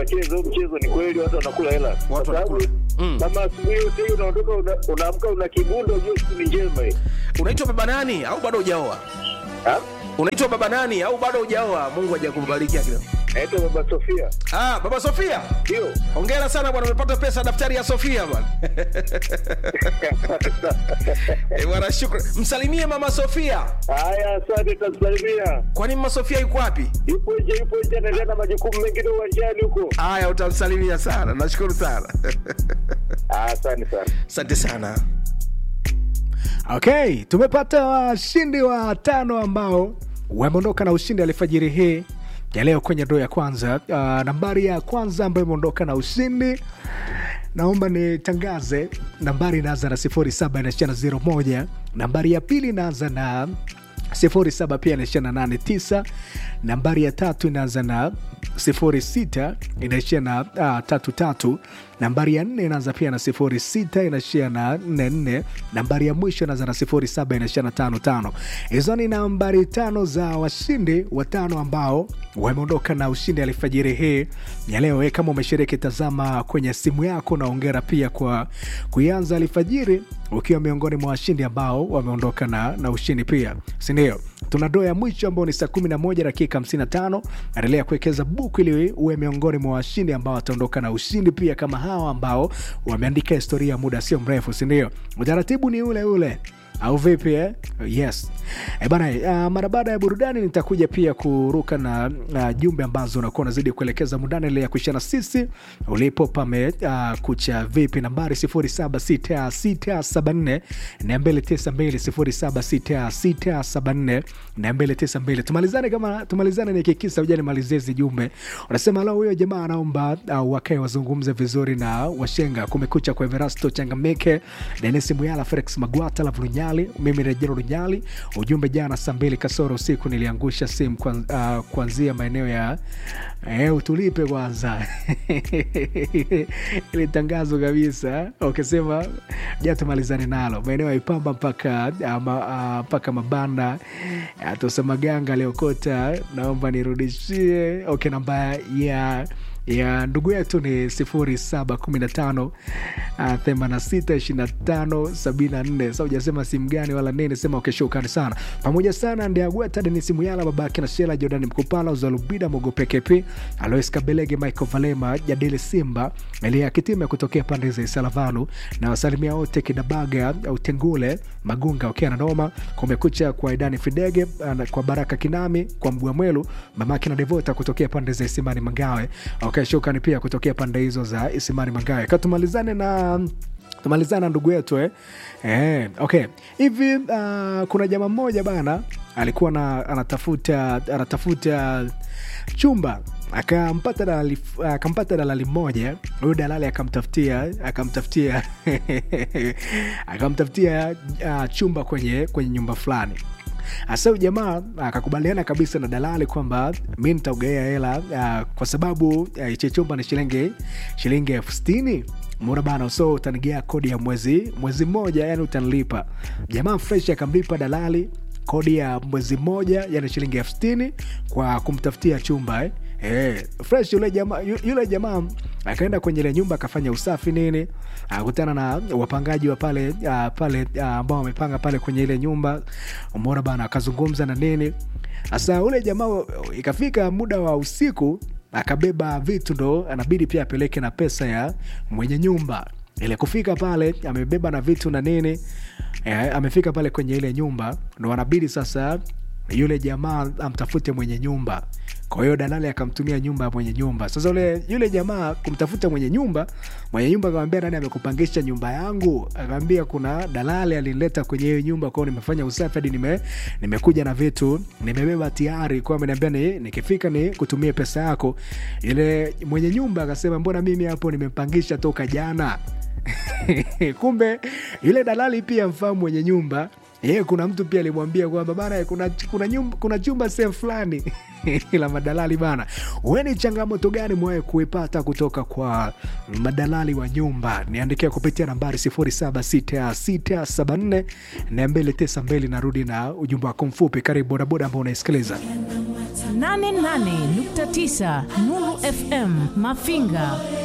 wacheze huu mchezo, ni kweli watu wanakula hela, kwa Watu sababu wanakula. Mm. kama asubuhi yote hii unaondoka una- unaamka una kibundo, ujue siku ni njema hii. unaitwa baba nani au bado hujaoa Ha? unaitwa baba nani au bado hujaoa mungu hajakubariki akina Naitwa Baba Sofia, ah baba sofia ndio hongera sana bwana umepata pesa daftari ya sofia bwana Eh, bwana shukran msalimie mama sofia haya. Asante, tamsalimia. kwani mama sofia yuko wapi Yupo nje, yupo nje, anaendelea na majukumu mengine uwanjani huko. haya utamsalimia sana nashukuru sana Ah, Asante sana. asante sana okay tumepata washindi wa tano ambao wameondoka na ushindi alfajiri hii ya leo kwenye ndoo ya kwanza uh, nambari ya kwanza ambayo imeondoka na ushindi naomba nitangaze nambari inaanza na 07 inaishia na 01 nambari ya pili inaanza na 07 pia inaishia na 89 nambari ya tatu inaanza na 06 inaishia na uh, tatu tatu nambari ya nne inaanza pia na 06 inaishia na 44 nambari ya mwisho inaanza na 07 inaishia na 55 hizo ni nambari tano za washindi watano ambao wameondoka na ushindi alfajiri hii ya leo. Eh, Kama umeshiriki, tazama kwenye simu yako na ongera pia kwa kuianza alfajiri ukiwa miongoni mwa washindi ambao wameondoka na, na ushindi pia, sindio? Tuna doo ya mwisho ambao ni saa 11 dakika 55. Endelea kuwekeza buku ili uwe miongoni mwa washindi ambao wataondoka na ushindi pia kama hawa ambao wameandika historia muda sio mrefu, sindio? Utaratibu ni ule ule au vipi eh? yes e bana uh, mara baada ya burudani nitakuja pia kuruka na uh, jumbe ambazo unakuwa unazidi kuelekeza mundani ile ya kuishana sisi ulipo pame uh, kucha vipi nambari 076674 292 076674 tumalizane kama tumalizane nikikisa ujani malizie hizi jumbe unasema lao huyo jamaa anaomba uh, wakae wazungumze vizuri na washenga kumekucha kwa everasto changamike denis muyala felix magwata lavurunyali mimi rejero runyali ujumbe jana saa mbili kasoro usiku niliangusha simu kwan, uh, kuanzia maeneo ya eh, utulipe kwanza ili tangazo kabisa ukisema ja tumalizane nalo maeneo ya ipamba mpaka uh, ma, uh, mpaka mabanda uh, tosamaganga aliokota naomba nirudishie okay namba ya ya ndugu yetu ni 0715 862574 sa ujasema simu gani wala nini sema ukishukani sana pamoja sana ndiagweta denisi muyala babake na shela jordan mkupala uzalubida mogopekepi alois kabelege michael valema jadili simba elia kitime kutokea pande za isalavanu na wasalimia wote kidabaga utengule magunga ukiwa na noma kumekucha kwa idani fidege ana- kwa baraka kinami kwa mgwamwelu mamake na devota kutokea pande za isimani mangawe okay, shukrani pia kutokea pande hizo za isimani mangawe katumalizane na tumalizana na ndugu yetu eh? Eh, okay hivi uh, kuna jama mmoja bana alikuwa na, anatafuta anatafuta chumba akampata dalali akampata dalali mmoja huyu dalali akamtafutia akamtafutia akamtafutia uh, chumba kwenye kwenye nyumba fulani hasa huyu jamaa akakubaliana kabisa na dalali kwamba mi nitaugaia hela uh, kwa sababu hichi uh, chumba ni shilingi shilingi elfu stini mona bana so utanigea kodi ya mwezi mwezi mmoja yani utanilipa jamaa fresh akamlipa dalali kodi ya mwezi mmoja yani shilingi elfu stini kwa kumtafutia chumba eh. Eh, fresh yule jamaa yu- yule jamaa akaenda kwenye ile nyumba akafanya usafi nini akakutana na wapangaji wa pale uh, pale uh, ambao wamepanga pale kwenye ile nyumba umeona bana akazungumza na nini sasa ule jamaa ikafika muda wa usiku akabeba vitu ndo anabidi pia apeleke na pesa ya mwenye nyumba ile kufika pale amebeba na vitu na nini eh, amefika pale kwenye ile nyumba ndo anabidi sasa yule jamaa amtafute mwenye nyumba kwa hiyo dalali akamtumia nyumba ya mwenye nyumba sasa ule yule jamaa kumtafuta mwenye nyumba mwenye nyumba akamwambia nani amekupangisha nyumba yangu akaambia kuna dalali alinileta kwenye hiyo nyumba kwao nimefanya usafi hadi nime, nimekuja na vitu nimebeba tayari kwao ameniambia ni, nikifika ni kutumia pesa yako yule mwenye nyumba akasema mbona mimi hapo nimepangisha toka jana kumbe yule dalali pia mfahamu mwenye nyumba ye kuna mtu pia alimwambia kwamba bana kuna, kuna, nyumba, kuna chumba sehemu fulani la madalali bana we ni changamoto gani mwawe kuipata kutoka kwa madalali wa nyumba niandikia kupitia nambari 76674 na 292 narudi na ujumbe wako mfupi karibu bodaboda ambao unaisikiliza Can 88.9 Nuru FM Mafinga.